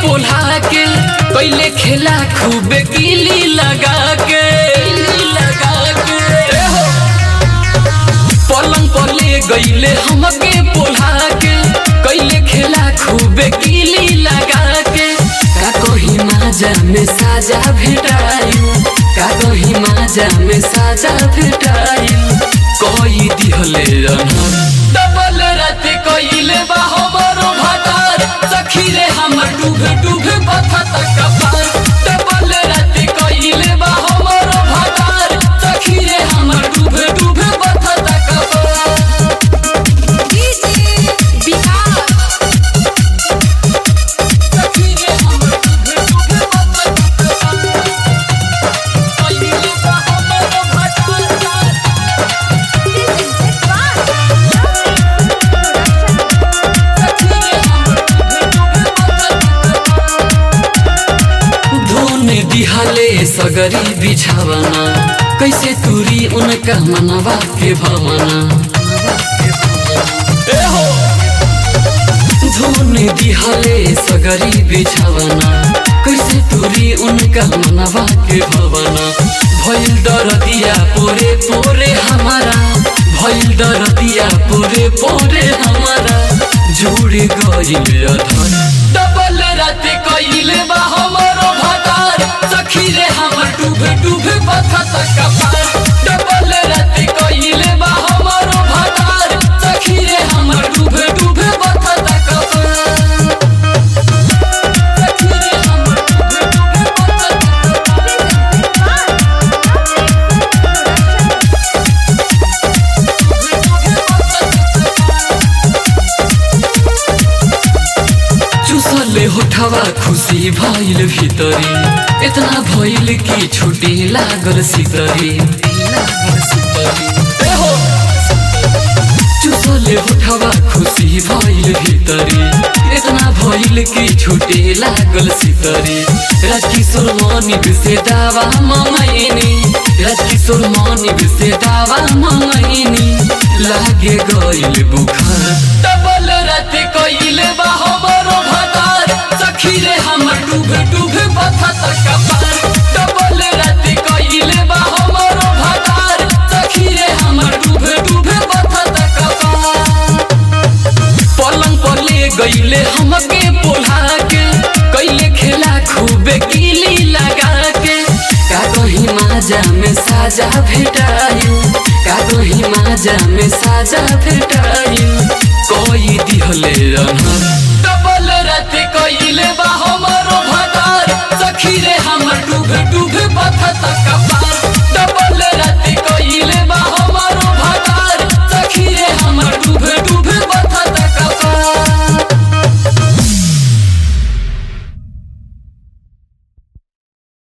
पोल्हा के कैले खेला खूबे गिली लगा के लगा के ए हो। पलंग पर ले गईले हमके पोल्हा के कैले खेला खूबे गिली लगा के का कही माजा में साजा भेटायु का कही माजा में साजा भेटायु कोई दिहले अनहर डबल रात कइले बा हमरो भातार सखी रे हमर डूबे डूबे बथत कपार डबल रात कइले बा हमरो भातार सखी रे हमर डूबे डूबे बथत कपार सखी रे हमर डूबे डूबे बथत कपार कइले बा हमरो भातार धुन दिहले सगरी बिछावना कैसे तुरी उनका मनवा के भवना ए हो! धुन दिहले सगरी बिछावना कैसे तुरी उनका मनवा के भवना भइल दरदिया पोरे पोरे हमारा भइल दरदिया पोरे पोरे हमारा जुड़ गइल अधर डबल रात कइले बा हमरो भातार सखी रे हमर डूबे डूबे बथत कपार डबल रात कइले बा हमरो भातार सखी रे हमर डूबे डूबे बथत कपार सखी रे हमर डूबे डूबे बथत चुसले होठवा खुशी भइल भितरी इतना भइल कि छुटे लागल सितरी ए हो! चुसले होठवा खुशी भइल भितरी इतना भइल कि छुटे लागल सितरी राजकिशोर मानिक से दावा मंगैनी राजकिशोर मानिक से दावा मंगैनी लागे गइल बुखार डबल रात कइले बा हमरो भातार सखी रे हमर डूबे डूबे बथत कपार डबल रात कइले बा हमरो भातार सखी रे हमर डूबे डूबे बथत कपार पलंग पर ले गईले हमके पोल्हा के कैले खेला खूबे गिली लगा के का कहीं माजा में साजा भेटायु का कहीं माजा में साजा भेटायु कोई दिहले